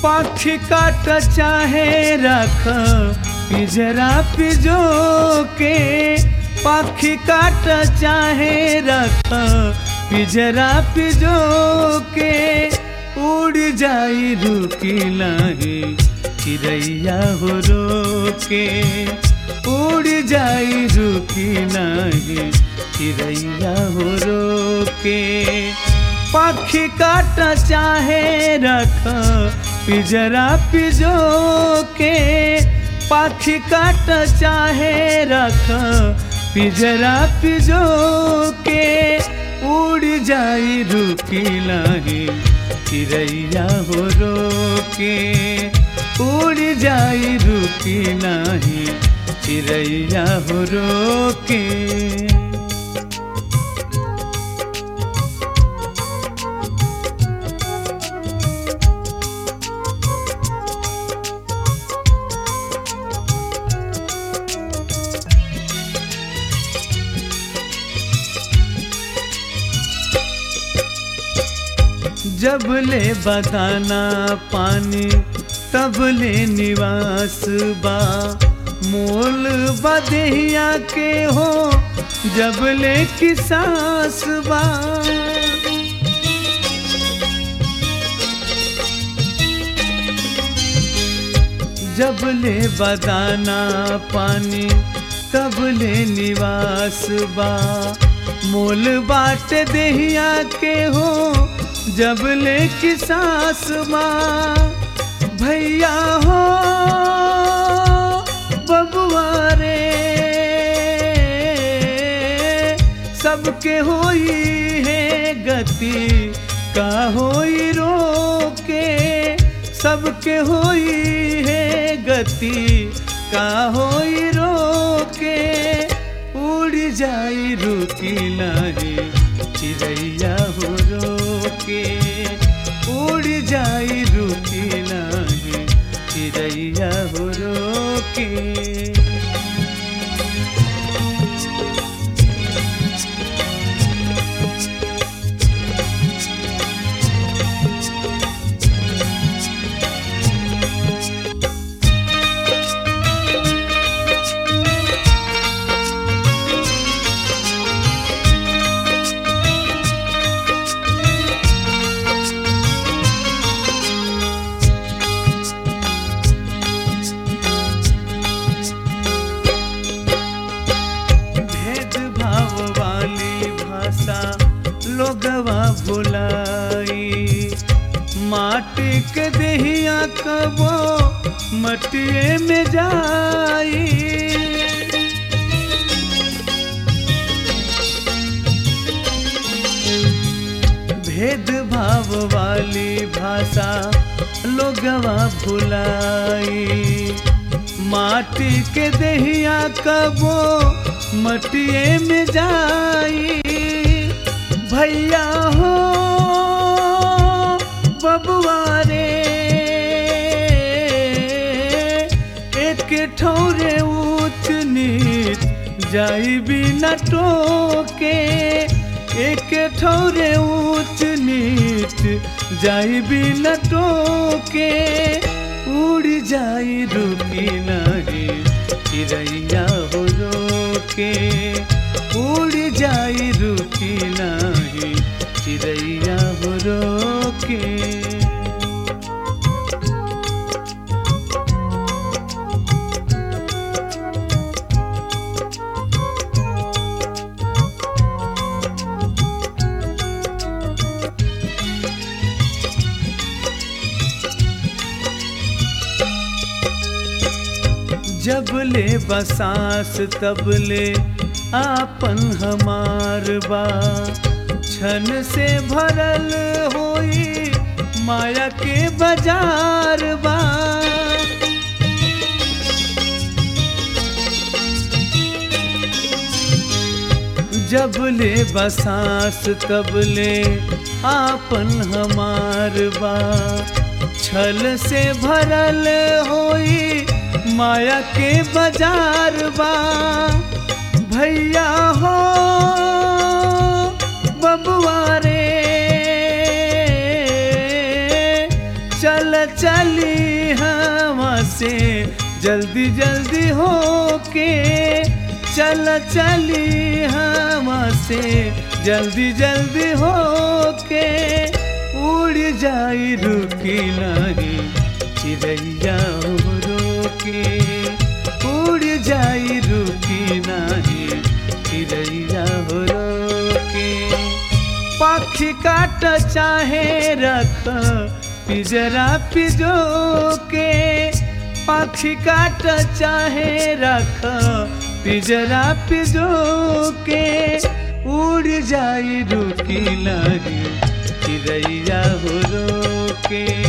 पाखी काट चाहे रख पिजरा पिजो के पाखी काट चाहे रख पिजरा पिजो के उड़ जाई रुकी नाही चिड़ैया हो रोके उड़ जाई रुकी नाही चिड़ैया हो रोके पक्षी काट चाहे रख पिजरा पिजो के पक्षी काट चाहे रख पिजरा पिजो के उड़ जाई रुकी नाही चिड़ैया हो रोके उड़ जाई रुकी नाही चिड़ैया हो रोके जब ले बदाना पानी तब ले निवास बा मोल बदहिया के हो जब ले की सास बा जब ले बदाना पानी तब ले निवास बा मोल बाट देहिया के हो जब ले की सास माँ भैया हो बबुआ रे सबके होई है गति का होई रोके सबके होई है गति का होई रोके उड़ जाई रुकी नाही चिड़ैया हो रोके उड़ जाई रुकी नाही चिड़ैया हो रोके भेदभाव वाली भाषा लोगवा भुलाई माटी के देहिया कबो मटिए में जाई भेदभाव वाली भाषा लोगवा भुलाई माटी के देहिया कबो मटिए में जाई भैया हो बबुआ रे एक ठौरे ऊंच नीच जाई बिना टोके एक ठौरे ऊंच नीच जाई बिना टोके उड़ जाई रुकी नाही चिड़ैया हो रोके उड़ जाई रुकी नाही चिड़ैया हो रोके जब ले बसास तब ले आपन हमार बा छन से भरल होई माया के बाजार बा जब ले बसास तब ले आपन हमार बा छल से भरल होई माया के बाजार बा भैया हो बबुआ रे चल चली हवा से जल्दी जल्दी होके चल चली हवा से जल्दी जल्दी होके उड़ जाई रुकी नहीं चिड़ैया रोके उड़ जाई रुकी नहीं चिड़ैया रोके पक्षी काट चाहे रख पिजरा पिजो के पक्षी काट चाहे रख पिजरा पिजो के उड़ जाई रुकी लगी चिड़ैया हो रोके